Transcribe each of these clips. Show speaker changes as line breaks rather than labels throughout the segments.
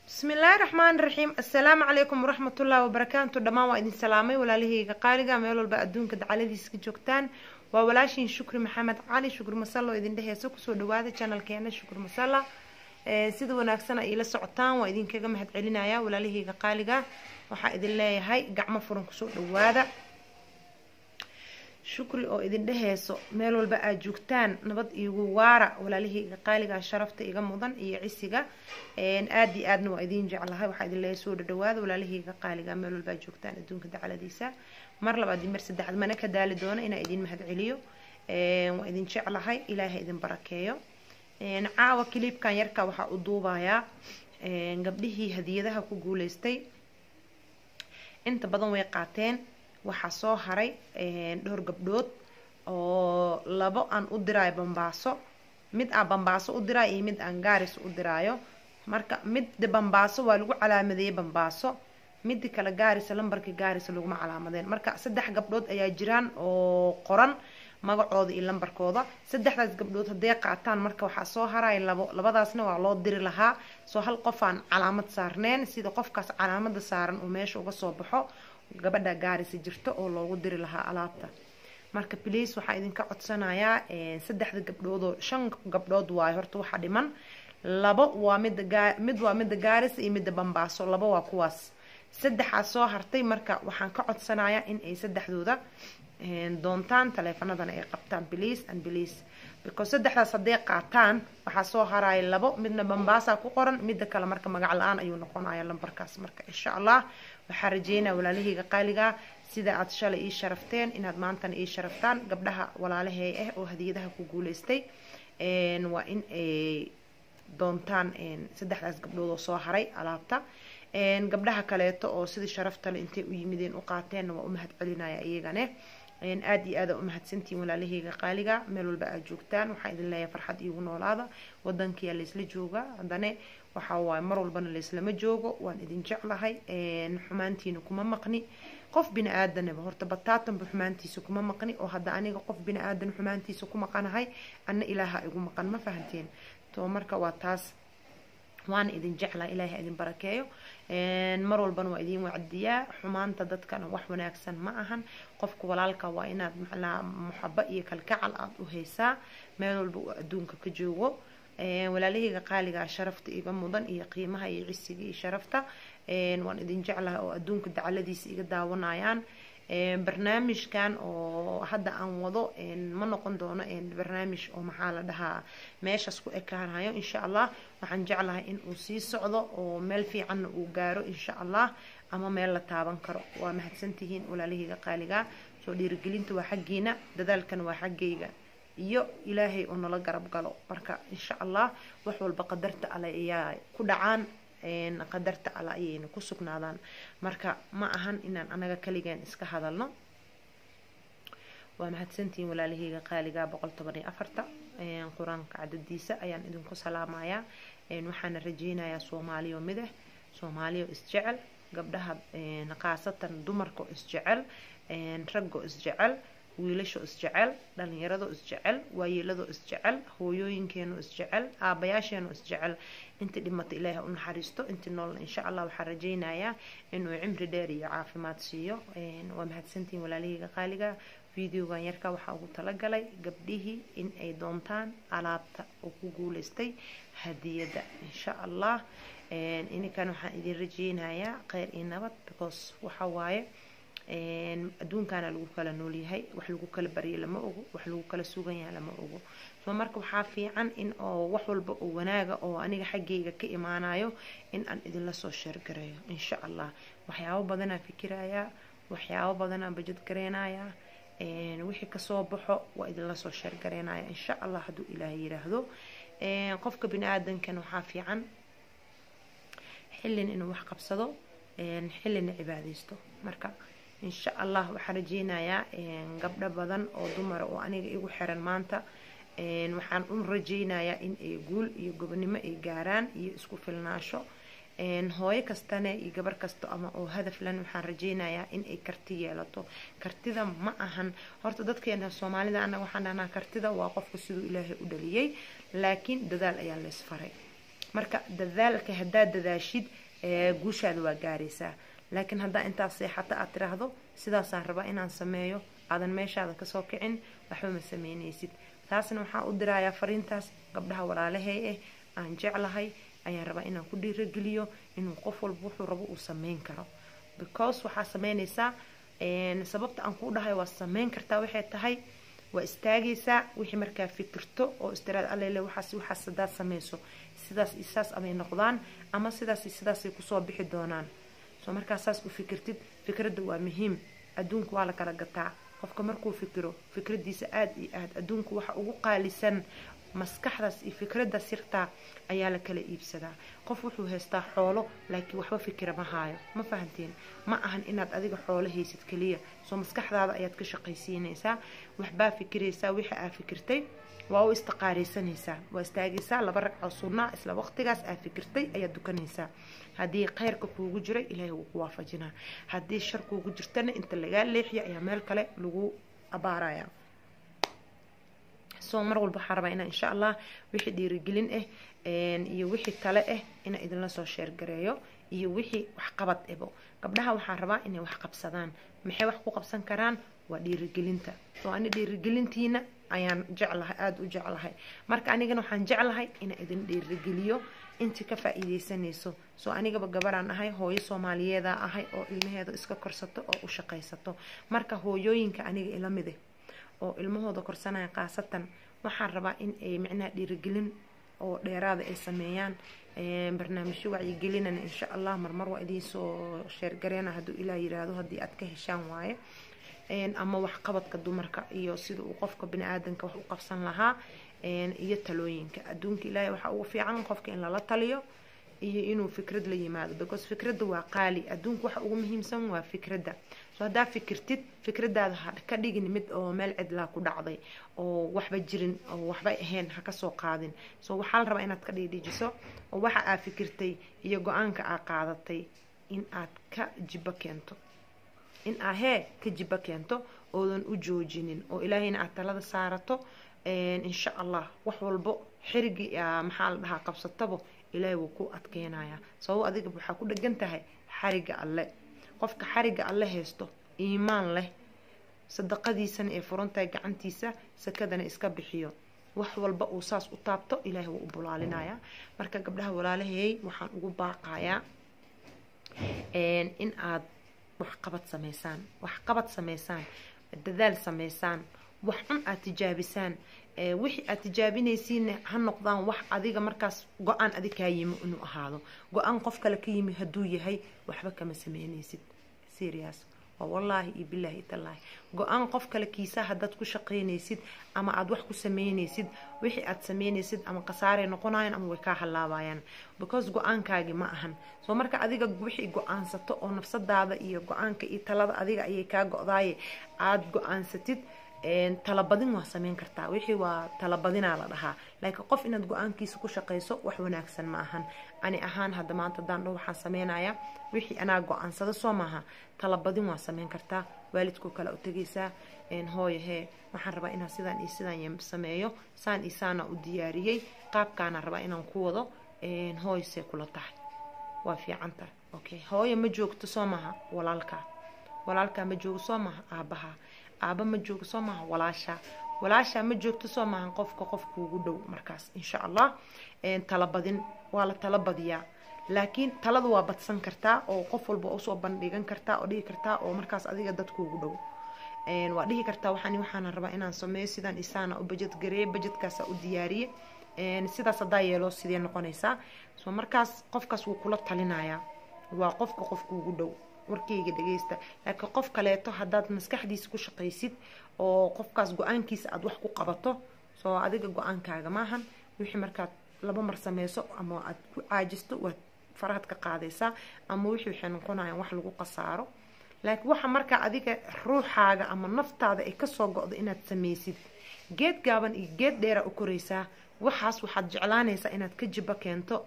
bismi illaahi raxmaani raxiim assalaamu calaykum waraxmatullaahi wabarakaatu dhammaan waa idin salaamay walaalahayga qaaliga meel walba adduunka dacaladiisa ka joogtaan waa walaashiin shukri maxamed cali shukri masalla oo idin dheheysa kusoo dhawaada janalkeena shukri masalla sida wanaagsan ay ila socotaan waa idinkaga mahad celinaya walaalahayga qaaliga waxaa idin leeyahay gacmo furan kusoo dhawaada shukri oo idin dheheyso meel walba aad joogtaan nabad iigu waara walaalahayga qaaliga sharafta iga mudan iyo cisiga aad iyo aadna waa idin jeclahay waxaa idin leeyahay soo dhadhawaada walaalahayga qaaliga meel walba aad joogtaan adduunka dacaladiisa mar labaad iyo mar saddexaad mana ka daali doono inaa idin mahad celiyo waa idin jeclahay ilaahay idin barakeeyo caawa kiliibkan yarka waxaa u duubayaa gabdhihii hadiyadaha ku guuleystay inta badan way qaateen waxaa soo haray dhowr gabdhood oo labo aan u diraayo bambaaso mid aan bambaaso u diraayo iyo mid aan gaaris u diraayo marka midda bambaaso waa lagu calaamadeeyey bambaaso midda kale gaarisa lambarka gaarisa laguma calaamadeen marka saddex gabdhood ayaa jiraan oo qoran magacooda iyo lambarkooda saddexdaas gabdhood hadday qaataan marka waxaa soo haraya labo labadaasna waa loo diri lahaa soo hal qof aan calaamad saarneen sida qofkaas calaamada saaran uu meesha uga soo baxo gabadha gaarisa jirto oo loogu diri lahaa alaabta marka bliis waxaa idinka codsanayaa saddexda gabdhoodoo shan gabdhood waayo horta waxaa dhiman labo waa midda gaa mid waa midda gaarisa iyo midda bambaaso labo waa kuwaas saddexaa soo hartay marka waxaan ka codsanayaa in ay saddexdooda doontaan taleefanadana ay qabtaan bliis and bliis because saddexdaas hadday qaataan waxaa soo haraya labo midna bambaasa ku qoran midda kale marka magac la-aan ayuu noqonaya lambarkaas marka insha allah waxaa rajeynaya walaalahayga qaaliga sida aad shalay ii sharafteen inaad maantana ii sharaftaan gabdhaha walaalahay ah oo hadiyadaha ku guuleystay waa in ay doontaan saddexdaas gabdhood oo soo haray alaabta gabdhaha kaleeto oo sidii sharaftale intay u yimideen u qaateenna waa u mahad celinaya iyagane aada iyo aada umahadsantihiin walaalahayga qaaliga meel walba aad joogtaan waxaa idin leeyahay farxad iigu noolaada wadankiyaa laysla jooga haddane waxaa waaye mar walbana layslama joogo waan idin jeclahay xumaantiina kuma maqni qof bini aadanaba horta bataatanba xumaantiisa kuma maqni oo hadda aniga qof bini aadan xumaantiisa ku maqanahay anna ilaaha igu maqan ma fahanteen to marka waa taas waana idin jeclaa ilaahay idin barakeeyo mar walbana waa idin wacdiyaa xumaanta dadkana wax wanaagsan ma ahan qofka walaalka waa inaad macnaha muxabo iyo kalkacal aada u haysaa meel walba uu adduunka ka joogo walaalahayga qaaligaa sharafta iga mudan iyo qiimaha iyo cisiga iyo sharafta waan idin jeclahay oo adduunka dacaladiisa iga daawanayaan barnaamijkan oo hadda aan wado ma noqon doono barnaamij oo maxaa la dhahaa meeshaas ku ekaanayo insha allah waxaan jeclahay in uu sii socdo oo meel fiicanna uu gaaro insha allah ama meel la taaban karo waa mahadsantihiin walaalahayga qaaliga soo dhiirigelinta waa xaggiina dadaalkana waa xaggayga iyo ilaahay oo nala garab galo marka insha allah wax walba qadarta ale ayaa ku dhacaan qadarta alla ayayna ku sugnaadaan marka ma ahan inaan anaga kaligeen iska hadalno waa mahadsantihiin walaalahayga qaaliga boqol toban iyo afarta qur-aanka cadadiisa ayaan idinku salaamayaa waxaana rajeynayaa soomaaliyo midah soomaaliyo isjecel gabdhaha khaasatan dumarka isjecel raggo isjecel wiilasho isjecel dhalinyarado isjecel waayeelado isjecel hooyooyinkeenu isjecel aabayaasheenu isjecel intii dhimata ilaahay u naxariisto intii noolna insha allah waxaa rajeynayaa inuu cimri dheer iyo caafimaad siiyo waa mahadsantihiin walaalahayga qaaliga videogan yarka waxaa ugu talagalay gabdhihii in ay doontaan alaabta oo ku guuleystay hadiyadda insha allah ininkan waxaan idin rajeynayaa kheyr iyo nabad because waxa waaye adduunkaana lagu kala noolyahay wax lagu kala baryo lama ogo wax lagu kala sugan yahay lama ogo so marka waxaa fiican in oo wax walba oo wanaaga oo aniga xaggayga ka imaanayo in aan idinla soo sheergareeyo insha allah waxyaabo badanaa fikirayaa waxyaabo badanaa bajad gareynayaa wixii kasoo baxo waa idinla soo sheergareynaya insha allah hadduu ilaahay yiraahdo qofka bini aadankan waxaa fiican xillin inuu wax qabsado xillina cibaadeysto marka insha allah waxaan rajeynayaa gabdho badan oo dumara oo aniga igu xiran maanta waxaan u rajeynayaa in ay guul iyo gobonimo ay gaaraan iyo isku filnaasho hooyo kastane iyo gabar kasto ama oo hadaf lan waxaan rajeynayaa in ay karti yeelato kartida ma ahan horta dadkeena soomaalida anaga waxaan dhahnaa kartida waa qofka siduu ilaahay u dhaliyey laakiin dadaal ayaa leysfaray marka dadaalka haddaad dadaashid guushaada waa gaaraysaa laakiin haddaa intaas seexato aad tiraahdo sidaasaan rabaa inaan sameeyo aadan meeshaada kasoo kicin waxba ma sameynaysid taasna waxaa u dirayaa fariintaas gabdhaha walaalahay ah aan jeclahay ayaan rabaa inaan ku dhiirageliyo inuu qof walba wuxuu rabo uu sameyn karo because waxaa sameynaysaa sababta aan kuu dhahay waa sameyn kartaa waxay tahay waa istaagaysaa wixii markaa fikirto oo istiraad allele waxaas waxaas hadaad sameyso sidaas iyo saas amay noqdaan ama sidaas iyo sidaasay kusoo bixi doonaan soo markaa saas u fikirtid fikradda waa muhiim adduunka waa la kala gataa qofka markuu fikiro fikradiisa aada iyo aad adduunka waxa ugu qaalisan maskaxdaas iyo fikradda sirtaa ayaa la kala iibsadaa qof wuxuu haystaa xoolo laakiin waxba fikira ma haayo ma fahanteen ma ahan inaad adiga xoolo haysid keliya soo maskaxdaada ayaad ka shaqaysiinaysaa waxbaa fikiraysaa wixii aa fikirtay waa u istiqaaraysanaysaa waa istaagaysaa laba ragcoo sunnaa isla waqtigaas aa fikirtay ayaad dukanaysaa haddii khayrka kuugu jira ilaahay wuu ku waafajinaa haddii shar kuugu jirtana inta lagaa leexiya ayaa meel kale lagu abaaraya so mar walba waxaa rabaa inaa insha allah wixii dhiirigelin ah iyo wixii tale ah inaa idinla soo sheergareeyo iyo wixii waxqabad ebo gabdhaha waxaa rabaa inay wax qabsadaan maxay wax ku qabsan karaan waa dhiirigelinta soo ani dhiirigelintiina ayaan jeclahay aada u jeclahay marka anigana waxaan jeclahay inaa idin dhiirigeliyo intii ka faa-iideysanayso soo anigaba gabaraan ahay hooyo soomaaliyeeda ahay oo ilmaheeda iska korsato oo u shaqaysato marka hooyooyinka aniga ila mid ah oo ilmahooda korsanaya khaasatan waxaan rabaa in ay micnaha dhiirigelin oo dheeraada ay sameeyaan barnaamijyo wacyigelinana insha allah marmar waa idiinsoo sheergareena hadduu ilaa yiraahdo haddii aad ka heshaan waaye ama waxqabadka dumarka iyo sida uu qofka bini-aadanka wax u qabsan lahaa iyo talooyinka adduunka ilaahay waxaa ugu fiican qofka in lala taliyo iyo inuu fikrad la yimaado because fikradda waa qaali adduunka waxa ugu muhiimsan waa fikradda so haddaa fikirtid fikradaada ha ka dhigin mid oo meel cidlaa ku dhacday oo waxba jirin oo waxba ahayn ha kasoo qaadin so waxaa la rabaa inaad ka dhiidhijiso oo waxa aa fikirtay iyo go-aanka aa qaadatay in aad ka jibo keento in aa hee ka jibo keento oodan u joojinin oo ilaahayna aad talada saarato insha allah wax walbo xirigi maxaa la dhahaa qabsatabo ilaahay wuu ku adkeynayaa sababo adiga waxaa ku dhegan tahay xariga alle qofka xariga alle haysto iimaan leh sadaqadiisana ee furantahay gacantiisa sakadana iska bixiyo wax walba uu saas u taabto ilaahay wuu u bulaalinayaa marka gabdhaha walaalahey waxaan ugu baaqayaa in aad waxqabad sameysaan waxqabad sameysaan dadaal sameysaan wax cun aad tijaabisaan wixii aad tijaabinaysiinna ha noqdaan wax adiga markaas go-aan adig kaa yimi inuu ahaado go-aan qof kale ka yimi hadduu yahay waxba kama sameynaysid serious waa wallaahi iyo bilaahi tallaahi go-aan qof kale kiisa haddaad ku shaqaynaysid ama aada wax ku sameynaysid wixii aad sameynaysid ama khasaaray noqonayaan ama way kaa halaabayaan because go-aankaagi ma ahan soo marka adiga wixii go-aansato oo nafsadaada iyo go-aanka iyo talada adiga ayay kaa go-daaye aada go-aansatid talabadin waa sameyn kartaa wixii waa talabadinaa la dhahaa laakiin qof inaad go-aankiisa ku shaqayso wax wanaagsan ma ahan ani ahaan hadda maanta daandho waxaan sameynayaa wixii anaa go-aansada soo maaha talabadin waa sameyn kartaa waalidkoo kale u tegaysaa hooyo hee waxaan rabaa inaan sidaan iyo sidaan sameeyo saan iyo saana u diyaariyey qaabkaana rabaa inaan ku wado hooyo see kula tahay waa fiicanta okay hooyo ma joogto soo maaha walaalka walaalkaa ma joogo soo maaha aabaha aaba ma joogo soo maaha walaasha walaasha ma joogto soo maahan qofka qofkuugu dhow markaas insha allah talabadin waa la tala badiyaa laakiin talada waa badsan kartaa oo qof walba usoo bandhigan kartaa oo dhihi kartaa oo markaas adiga dadkuugu dhow waa dhihi kartaa waxaan waxaana rabaa inaan sameeyo sidaan isaana u bajad gareeye bajadkaasa u diyaariye sidaas haddaa yeelo sidee noqonaysaa so markaas qofkaas wuu kula talinayaa waa qofka qofkuugu dhow warkeyga dhageysta laakiin qof kaleeto haddaad maskaxdiisa ku shaqaysid oo qofkaas go-aankiisa aada wax ku qabato soo adiga go-aankaaga maahan wixii markaad laba mar sameyso ama aad ku caajisto waad farahaad ka qaadaysaa ama wixii waxay noqonayaan wax lagu qasaaro laakiin waxa markaa adiga ruuxaaga ama naftaada ay kasoo go-do inaad sameysid geed gaaban iyo geed dheera u koraysaa waxaas waxaad jeclaanaysaa inaad ka jibo keento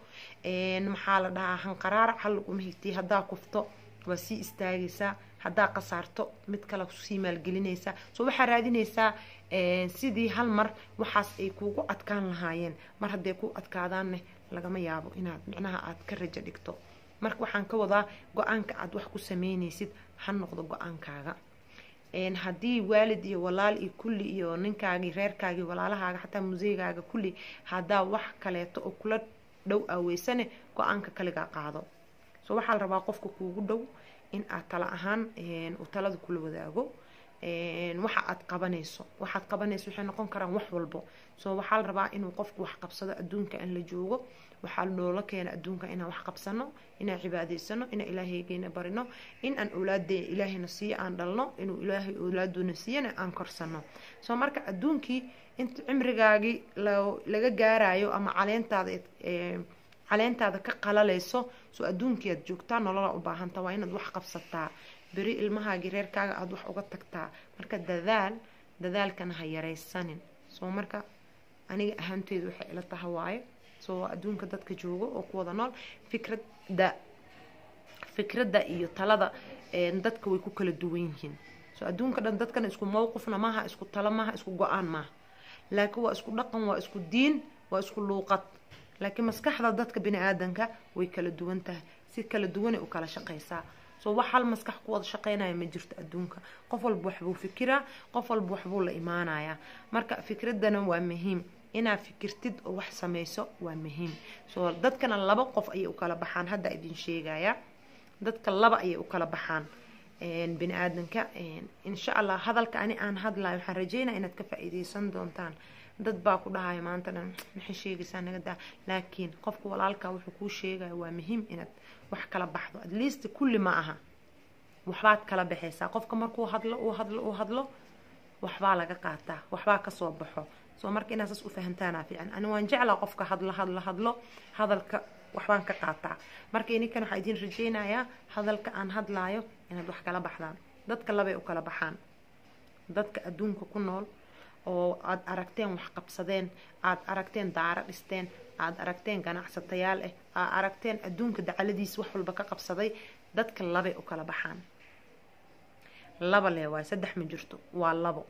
maxaa la dhahaa hanqaraara xal laguma higtay haddaa kufto waa sii istaagaysaa haddaa qasaarto mid kale sii maalgelinaysaa soo waxaa raadinaysaa sidii hal mar waxaas ay kuugu adkaan lahaayeen mar hadday ku adkaadaanne lagama yaabo inaad micnaha aad ka rajo dhigto marka waxaan ka wadaa go-aanka aad wax ku sameynaysid ha noqdo go-aankaaga haddii waalid iyo walaal iyo kulli iyo ninkaagii reerkaagii walaalahaaga xataa museygaaga kulli haddaa wax kaleeto oo kula dhow aaweysane go-aanka kaligaa qaado so waxaa la rabaa qofka kuugu dhow in aad tala ahaan uu talada kula wadaago waxa aad qabanayso waxaad qabanayso waxay noqon karaan wax walbo so waxaa la rabaa inuu qofku wax qabsado adduunka in la joogo waxaa loola keena adduunka inaan wax qabsano inaan cibaadaysano inaan ilaahaygeena barino in aan awlaade ilaahayna siiyo aan dhalno inuu ilaahay awlaadoona siiyana aan korsano soo marka adduunkii inta cimrigaagii laga gaarayo ama caleentaada caleentaada ka qalalayso soo adduunkii aad joogtaa nolola u baahanta waa inaad wax qabsataa beri ilmahaagii reerkaaga aada wax uga tagtaa marka dadaal dadaalkana ha yaraysanin soo marka aniga ahaanteedu waxay ila taha waayo soo adduunka dadka joogo oo ku wada nool fikradda fikradda iyo talada dadka way ku kala duwan yihiin soo adduunka dhan dadkana isku mowqifna maaha isku talo maaha isku go-aan maaha laakiin waa isku dhaqan waa isku diin waa isku luuqad laakiin maskaxda dadka bini aadanka way kala duwan tahay si kala duwanay u kala shaqaysaa soo wax hal maskax ku wada shaqeynaya ma jirto adduunka qof walba waxbuu fikiraa qof walba waxbuu la imaanayaa marka fikraddana waa muhiim inaad fikirtid oo wax samayso waa muhiim soo dadkana laba qof ayay u kala baxaan hadda idin sheegaya dadka laba ayay u kala baxaan bini aadanka insha allah hadalka ani aan hadlayo waxaan rajeynaya inaad ka faa-iideysan doontaan dad baa ku dhahaya maanta dhan maxay sheegaysaa naga daa laakiin qofka walaalka wuxuu kuu sheegaya waa muhiim inaad wax kala baxdo at least kulli ma aha waxbaad kala baxaysaa qofka markuu hadlo uu hadlo uu hadlo waxbaa laga qaataa waxbaa kasoo baxo soo marka inaad saas u fahantaanaa fiican ani waan jeclaa qofka hadlo hadlo hadlo hadalka waxbaan ka qaataa marka ininkan waxaa idiin rajeynayaa hadalka aan hadlaayo inaad wax kala baxdaan dadka labay u kala baxaan dadka adduunka ku nool oo aada aragteen wax qabsadeen aada aragteen daaro dhisteen aada aragteen ganacsatayaal ah aad aragteen adduunka dacaladiisa wax walba ka qabsaday dadka labay u kala baxaan laba lee waay saddex ma jirto waa labo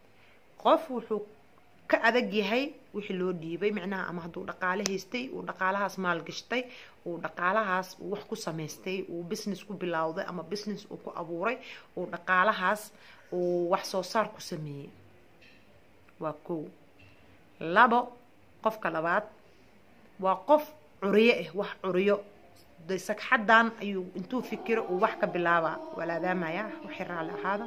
qof wuxuu ka adag yahay wixii loo dhiibay micnaha ama hadduu dhaqaale haystay uu dhaqaalahaas maalgashtay uu dhaqaalahaas uu wax ku samaystay uu business ku bilowday ama business uu ku abuuray uu dhaqaalahaas uu wax soo saar ku sameeyey waa kow labo qofka labaad waa qof curiyo ah wax curiyo de sagxaddan ayuu intuu fikiro uu wax ka bilaabaa walaadaamaya waxay raalli ahaada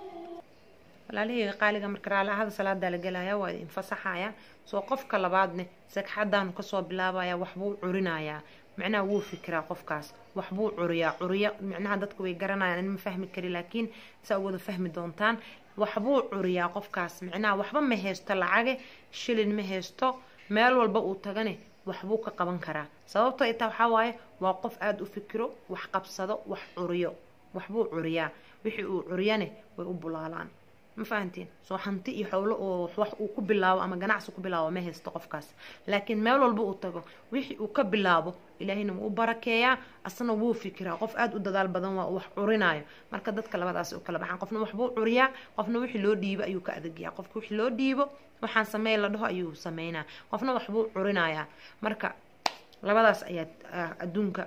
walaalahayga qaaliga marka raalli ahaada salaadaa la gelaya waa idin fasaxaya soo qofka labaadne sagxaddaanu kasoo bilaabaya waxbuu curinayaa macnaha wuu fikiraa qofkaas waxbuu curiyaa curiyo micnaha dadku way garanayaan in ma fahmi kari laakiin saa wada fahmi doontaan waxbuu curiyaa qofkaas micnaha waxba ma haysto lacage shilin ma haysto meel walba uu tagane waxbuu ka qaban karaa sababto itaa waxaa waaye waa qof aada u fikiro wax qabsado wax curiyo waxbuu curiyaa wixii uu curiyane way u bulaalaan ma fahantiin soo hanti iyo xowlo oo wax uu ku bilaabo ama ganacsi ku bilaabo ma haysto qofkaas laakiin meel walba uu tago wixii uu ka bilaabo ilaahayna wuu u barakeeyaa asna wuu fikiraa qof aada u dadaal badan waa uu wax curinayo marka dadka labadaas u kala baxaan qofna waxbuu curiyaa qofna wixii loo dhiibo ayuu ka adagyaa qofka wixii loo dhiibo waxaan sameey la dhaho ayuu sameynaa qofna waxbuu curinayaa marka labadaas ayaad adduunka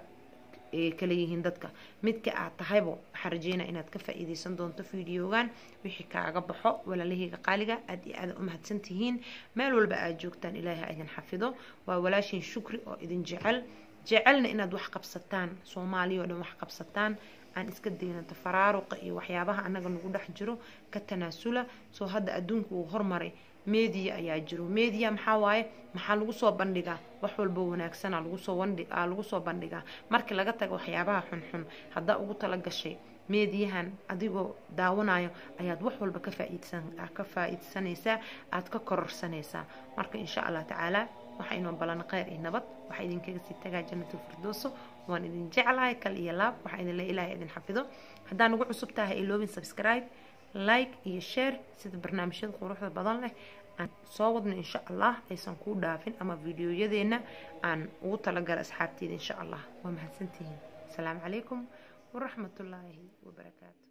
kala yihiin dadka midka aad tahaybo waxaan rajeynaa inaad ka faa-iideysan doonto videogan wixii kaaga baxo walaalahayga qaaliga aad iyo aada u mahadsan tihiin meel walba aad joogtaan ilaahay ha idin xafido waa walaashin shukri oo idin jecel jecelna inaad wax qabsataan soomaaliya oo dhan wax qabsataan aan iska dayno tafaraaruqa iyo waxyaabaha annaga nagu dhex jiro ka tanaasula soo hadda adduunku uu hormaray media ayaa jiro media maxaa waaye maxaa lagu soo bandhigaa wax walba wanaagsana lagu soo bandhigaa lagu soo bandhigaa markii laga tago waxyaabaha xunxun haddaa ugu tala gashay meediyahan adigoo daawanayo ayaad wax walba ka faaidsan ka faa-iidsanaysaa aada ka kororsanaysaa marka insha allah tacaala waxaa inoo balan kheyr iyo nabad waxaa idinkaga sii tagaa jannatul firdooso waan idin jeclahay kal iyo laab waxaa idin le ilaahay idin xafido haddaa nagu cusub tahay iloobin subscribe like iyo share sida barnaamijyada quruxda badan leh aan soo wadno insha allah aysan kuu dhaafin ama videoyadeena aan ugu talagala asxaabteeda insha allah waa mahadsantihiin asalaamu calaykum waraxmatullaahi wabarakaatu